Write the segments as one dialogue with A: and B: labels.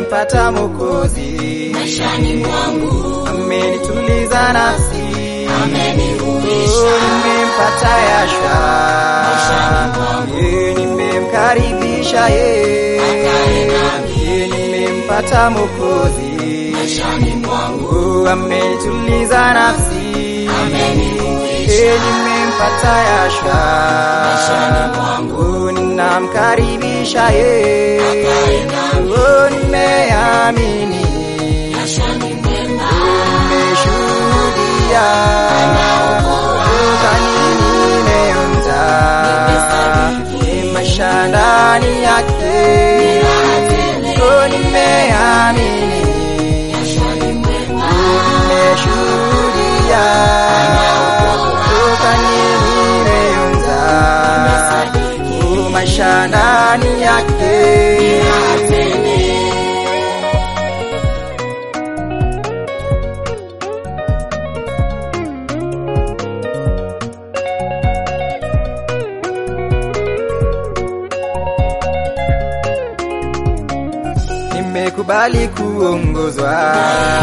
A: nimempata Mwokozi
B: maishani mwangu,
A: amenituliza nafsi
B: amenihuisha
A: Oh, nimempata Yashua
B: maishani mwangu,
A: Eh, nimemkaribisha ye
B: akae nami
A: Eh, nimempata Mwokozi
B: maishani mwangu,
A: Oh, amenituliza nafsi
B: amenihuisha
A: Eh, nimempata Yashua
B: maishani mwangu,
A: Oh, ninamkaribisha ye
B: akae nami
A: Oh, nimeamini
B: maishani mwema,
A: nimeshuhudia
B: anaokoa
A: Ukani nimeonja
B: Nimesadiki.
A: maisha ndani yake
B: raha tele
A: Oh, nimeamini
B: maishani mwema,
A: nimeshuhudia Ukani nimeonja
B: nimesadiki
A: Oh, maisha ndani yake
B: raha tele
A: nimekubali kuongozwa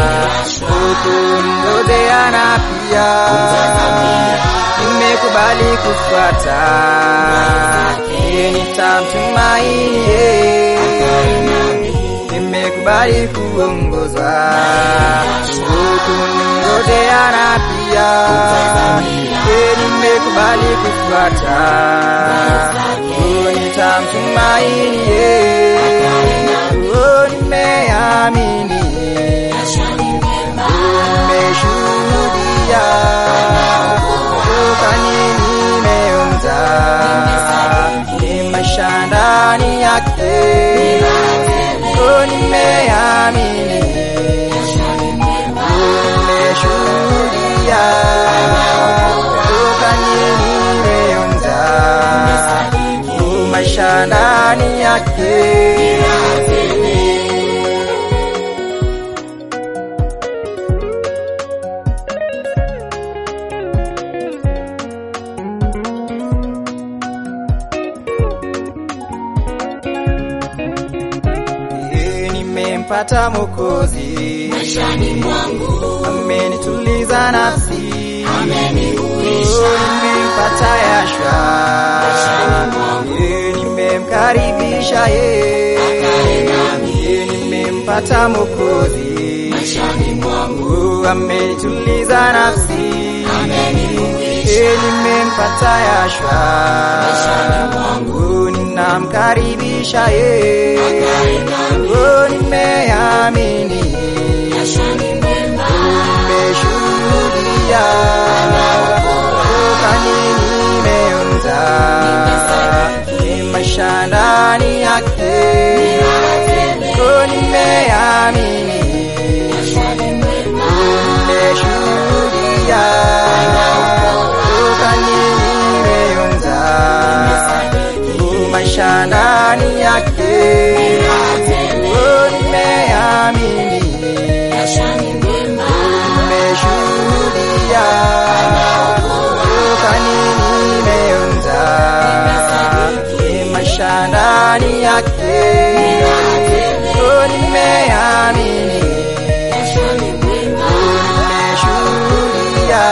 A: hukumngojea na pia nimekubali kufuata yeye nitamtumaini yeye. nimekubali kuongozwa hukumngojea na pia yeye nimekubali kufuata yeye nitamtumaini yeye. Oh, nimeamini nimeshuhudia ukani nimeonja ni maisha ndani yake Oh, nimeamini nimeshuhudia ukani nimeonja ni maisha ndani yake Eh, nimempata Mwokozi
B: maishani mwangu,
A: amenituliza nafsi
B: amenihuisha
A: Oh, nimempata Yashua
B: maishani mwangu,
A: Eh, nimemkaribisha ye
B: akae nami
A: Eh, nimempata Mwokozi
B: maishani mwangu,
A: Oh, amenituliza nafsi
B: amenihuisha
A: Eh, nimempata Yashua
B: maishani mwangu,
A: Oh, ninamkaribisha ye
B: akae nami
A: Oh, nimeamini
B: maishani mwema,
A: nimeshuhudia ukani nimeonja ni maisha ndani yake Oh, nimeamini
B: maishani mwema,
A: nimeshuhudia ukani nimeonja ni maisha ndani yake Oh, nimeamini
B: maishani mwema,
A: nimeshuhudia ukani nimeonja ni maisha ndani yake Oh, nimeamini
B: maishani mwema,
A: nimeshuhudia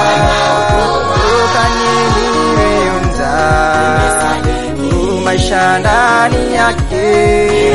A: ukani nimeonja ni maisha ndani yake